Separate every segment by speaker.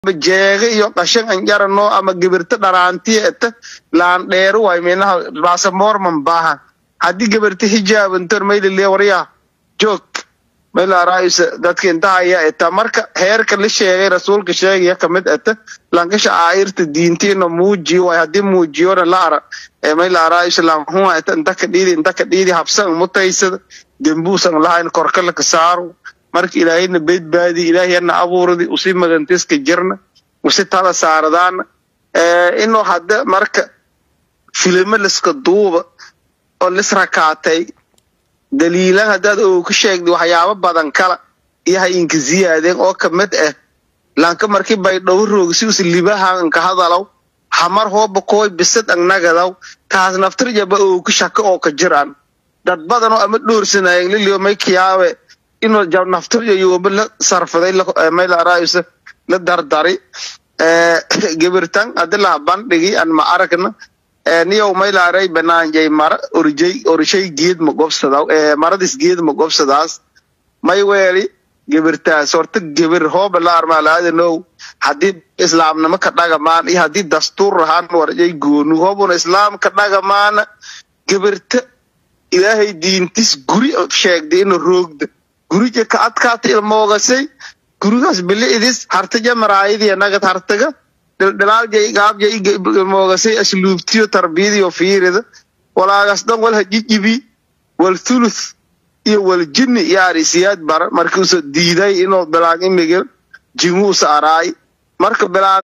Speaker 1: jeega iyo qashan anjarano ama gibirta dharaantiya eta laan dheeru way minaha baasamoorman baahan haddii gibirta hijaabantor maylile waryaa joog mayla raayisa dadka intahaya eta marka heerka la sheegay rasuulka sheegaya kamid eta lankasha aayirta diintiina muujiyo way haddii muujiyona la ara ee mayla raayisa lanhua eta intaka dhiidi intaka dhiidi habsan mutaysada dembuusan lahayn korkala ka saaro marka ilaahayna badbaadi ilaahayana abuurdi usi magantiska jirna usi tala saaradaana inuu hadda marka filimo liska duuba oo lisrakaatay daliilan haddaad oo ka sheegdi waxyaabo badan kala iyo ha inka ziyaadeen oo kamid ah lanka markii bay dhow roogsi us libahan ka hadalaw hamar hooba kooy bisad angnagadaw taas naftirjaba oo ka shaka oo ka jiraan dad badan oo ama dhoorsanayen lilio may kiyaabe inuu naftirjo yooba la sarfaday mayla raayisa la dardari gibirtan haddi laha bandhigi an ma aragna niyow maylaaray banaanjay mara orjay orshay geed ma gobsadaw maradis geed ma gobsadaas may weeli gibirtaas horta gibir hooba la armaalaadanow haddii islaamnimo ka dhagamaan iyo haddii dastuur ahaan warjay goonu hoobuna islaam ka dhagamaana gibirta ilaahay diintis guri sheegday ina roogda gurija ka adkaata ilmoogasay gurigaas bili'idis hartaja maraayadiya nagad hartaga dhildhilaaljay gaabjay ilmoogasay asluubtiyo tarbiyadiyo fiirida walaagas dhan wal hajijibi wal thuluth iyo wal jinni yaarisiyaad bara markiusa diiday inuu bilaan imigil jinguusa araay marka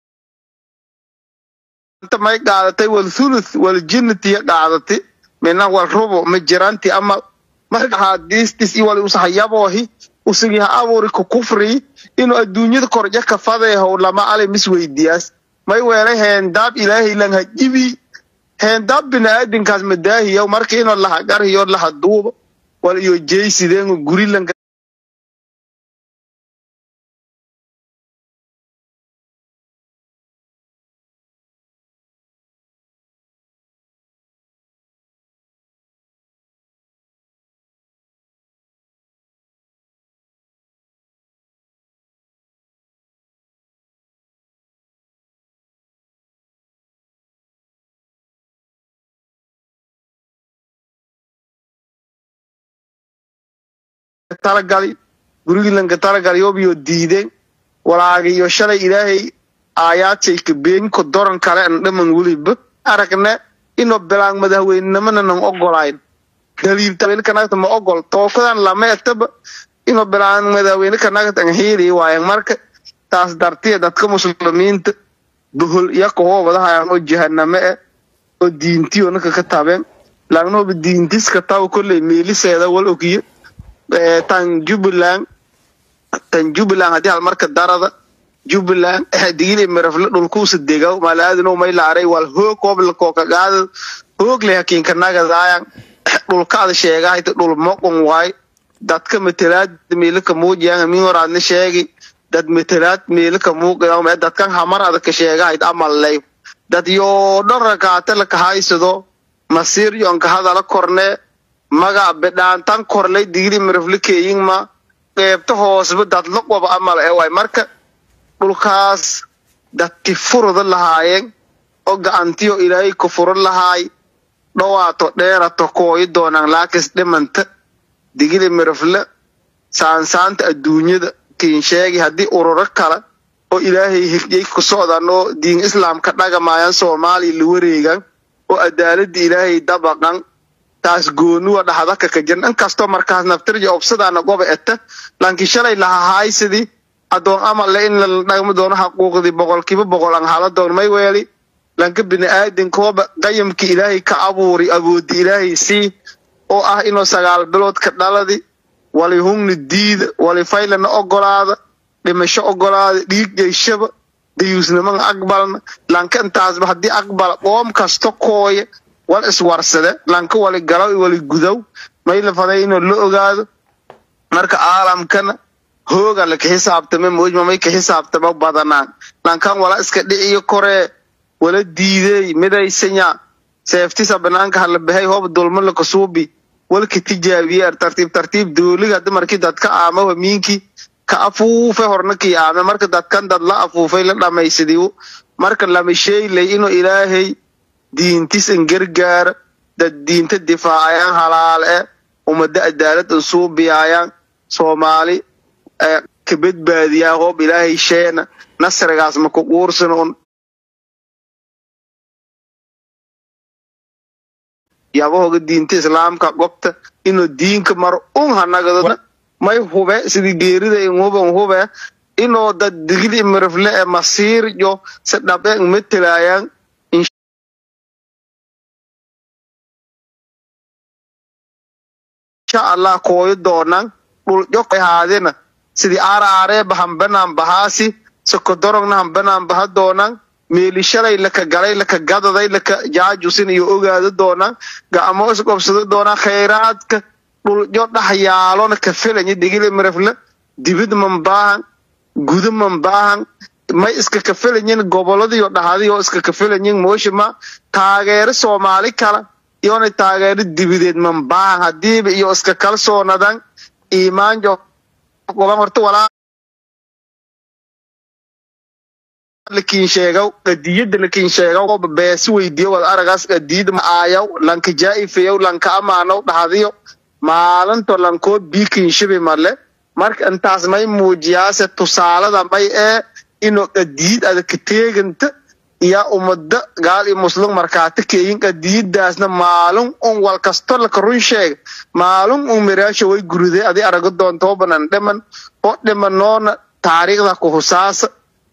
Speaker 1: bilaanta may qaadatay wal thuluth wal jinnitiya qaadatay mina wal rubo ma jiranti ama marka haadiistis iyo wali usahayaboohi usigi ha abuuri ku kufri inuu adduunyada korja ka fadeehow lama ale misweydiyaas may weelay heendaab ilaahay lan hajibi heendaab biniaadinkaas madaahiyaw marka inuu lahagarhiyo lahaduuba wal iyo jeysideen guri lan talagali gurigii lanka talagalyobiyo diideen walaagiyo shalay ilaahay aayaadshey ka beenko doran kale an dhaman weliba aragne inuu bilaan madaxweynenimana nan ogolayn daliilta kanagta ma ogol tookadan lama etaba inuu bilaan madaxweyne kanagta an hiili waayan marka taas dartiya dadka muslimiinta bohol iyo kahoobadahayan oo jahaname eh oo diintiyo naka ka tabeen lagnooba diintiska taw kolley meeliseeda wal ogiyo tan jubbaland tan jubbaland haddii hal marka darada jubbaland digili mirafle dhulkuusa degaw malaadino may laaray wal hoog hoblako kagaada hoog le hakiinka nagadaayan dhulkaada sheegahayta dhul moqon waay dadka matalaad meelaka muujiyan min horaadna sheegi dad matalaad meelaka muuqayan dadkan hamarada ka sheegahayt amallay dad yoo dhan rakaata la kahaysado masiir yoon ka hadala korne maga bidhaantan korlay digili miraflikeeyingma qeybta hoosba dadlaqwaba amal ee waay marka dhulkaas dadki furuda lahaayeen oo gacantiyo ilaahay ku furo lahaay dhowaato dheerato kooyi doonaan laakis dhimanta digili mirafle saansaanta adduunyada kiin sheegi haddii ururo kale oo ilaahay higjay ku socdan oo diin islaamka dhagamayan soomaaliya la wareegan oo adaalada ilaahay dabaqan taas goonuwa dhaxdaka ka jiran inkastoo markaas naftirja obsadaana goba eta laakiin shalay lahahaysidii adoon amale in la dhagmi doono xaquuqdii boqolkiiba boqol aan hala doon may weeli lanka bini'aadinkooba qayamkii ilaahay ka abuuri awoodi ilaahay sii oo ah inuu sagaal bilood ka dhaladi wali hungni diida wali faylana ogolaada dhimasho ogolaada dhiig jeyshaba dayuusniman aqbalna lanka intaasba haddii aqbala qoom kasto kooya wal iswarsade lanka wali galaw wali gudow may la faday inuu la ogaado marka caalamkana hooga laka xisaabtame mojma may ka xisaabtama badanaan lankan wala iska dhiciyo koree wala diidey midaysanya seeftisa banaanka hala bahay hoob dulma lakasuubi walka tijaabiye tartiib tartiib dooliga hadda markii dadka aama hamiinkii ka afuufe horna kiyaame marka dadkan dad la afuufay la dhamaysadiyo marka lama sheeglay inuu ilaahay diintis in gargaara dad diinta difaacayaan halaal e ummada cadaalad in suubiyaayaan soomaali ka badbaadiyaan hoob ilaahay sheena nasrigaas ma ku quursan un yabahoga diinta islaamka gobta inuu diinka mar un hanagadona may hube sidii geerida in huban hube inuu dad digli mirifle e masiir yo si dhabe in matelaayaan insha allah kooyo doonan dhul jok haadina sidii aaraareeba hambanaan bahaasi sokodorogna hambanaan baha doonan meeli shalay laka galay laka gadaday laka jaajusin iyo ogaado doonaan gacmo isqobsado doonaan khayraadka dhuljo dhax yaalona ka felanya digile mirafle dibid man baahan gudo man baahan may iska kafelanyin goboladiyo dhahadiyo iska kafelanyin mooshima taageero soomaali kala iyona taageero dibideed man baahan hadiiba iyo iska kalsoonadan iimaanjo goban horta walaa lakin sheegaw qadiyada lakin sheegaw beesi weydiyo wad aragaas qadiyada aayaw lanka jaa'ifeyow lanka amaanow dhahadiyo maalinto lankoo biikin shibi male marka intaas may muujiyaase tusaalada may ee inuu qadiyid ada ka teeganta iyo ummada gaal iyo muslim markaati keeyin qadiyadaasna maalin un wal kasto laka run sheega maalin un miraasha way guruday adi arago doontoo banan dhiman oo dhimanoona taariikhda ku husaasa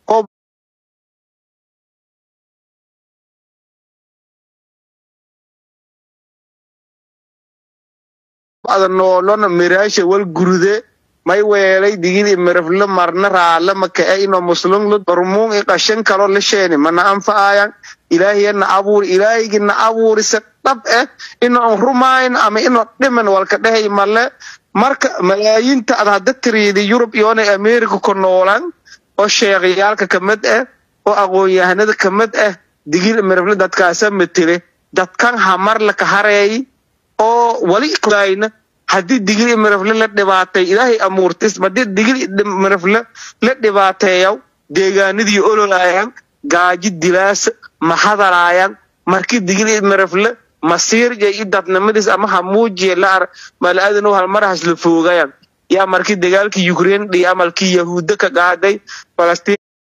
Speaker 1: ada noolona miraasha wal gurude may weelay digili mirafle marna raale makae ino muslumlu barmuun i qashan kalo la sheeni mana anfa'ayan ilaahiyana abuuri ilaahigina abuuri se dhab eh ino an rumayn ama ino dhiman walka dhehay male marka malaayinta ad hadda tiriidi yurub iyona america ku noolan oo sheekhayaalka kamid ah oo aqoon-yahanada kamid ah digili mirafle dadkaasa matele dadkan hamar laka hareey oo wali kudayna haddii digili mirafle la dhibaatay ilaahay amuurtis haddii digili mirafle la dhibaateeyaw deegaanadii ololaayaan gaaji dilaasa ma hadalaayaan markii digili mirafle masiirja i dadnimadiis ama hamuujiya la ar malaadano halmarahas la foogayaan yaa markii dagaalkii ukraine dhiyo amalkii yahuudda ka qaaday falastiin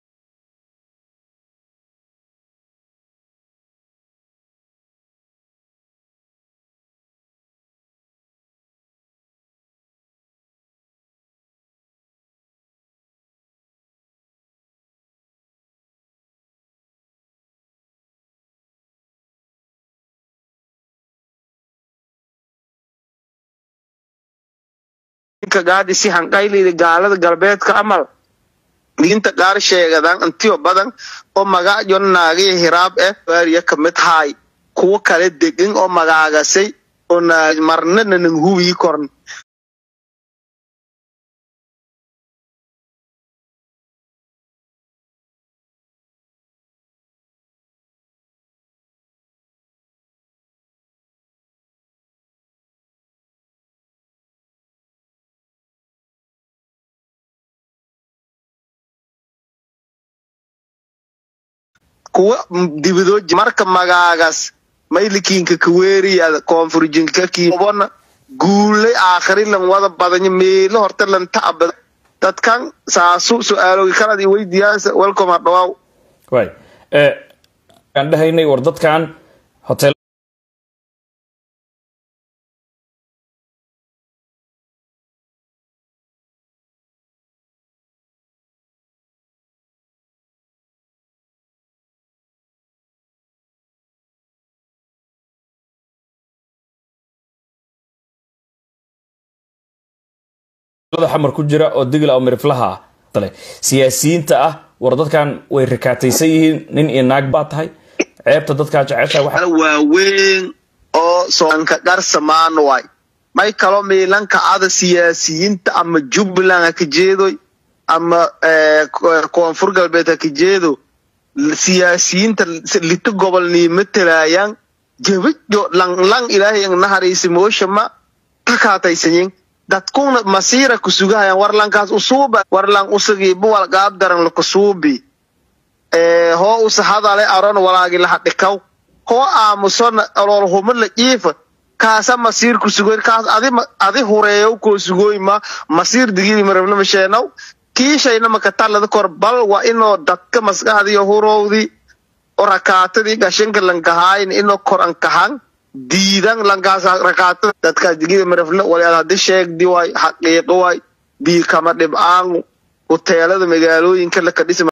Speaker 1: gaadi si hanqaylida gaalada galbeedka amal diinta qaar sheegadan intiyo badan oo magacyo naagaya hiraab eh baariya kamid haay kuwo kale degan oo magaagasay oo marnana nang hubii korn kuwa dibidooj marka magaagas maylikiinka kaweeriyada koonfurjinka kiibona guulay aakhiri lan wada badanyo meelo horta lan ta'abada dadkan saasu su-aalogi kanad i weydiyaansa welcome hadhawaaw
Speaker 2: way aan dhahaynay war dadkan hotel xamar ku jira oo digla oo miriflaha ah siyaasiyiinta ah war dadkan way rakaataysan yihiin nin iyo naag baa tahay ceebta dadkaa jecesha waxa
Speaker 1: waaweyn oo soonka qarsamaan waay may kaloo miilanka ada siyaasiyiinta ama jubbaland ha ka jeedoy ama koonfur galbeed ha ka jeedo siyaasiyiinta lito gobolnii matalaayaan jabajo lang lang ilaahay ang naharaysi mooshama takaataysanyin dadkuna masiira kusugahayan warlankaas usuuba warlan usagiiba walgaab daran lakusuubi ee hoo usa hadale aron walaagi lahadhikaw hoo aamusona ololhuma la jiifa kaasa masiir kusugoyn kaas adi adi hureeyow koo sugooyma masiir digiri marabna masheenaw kiishayna makatalada kor bal waa inoo dadka maskaxdiyo hurowdi oo rakaatadii gashanka lankahayn inoo kor ankahan diidan lankaas rakaatada dadkaas digida marafle walaad haddi sheegdi waay xaqiiqo waay bii kama dhib'aan huteelada magaalooyinka la kadhisi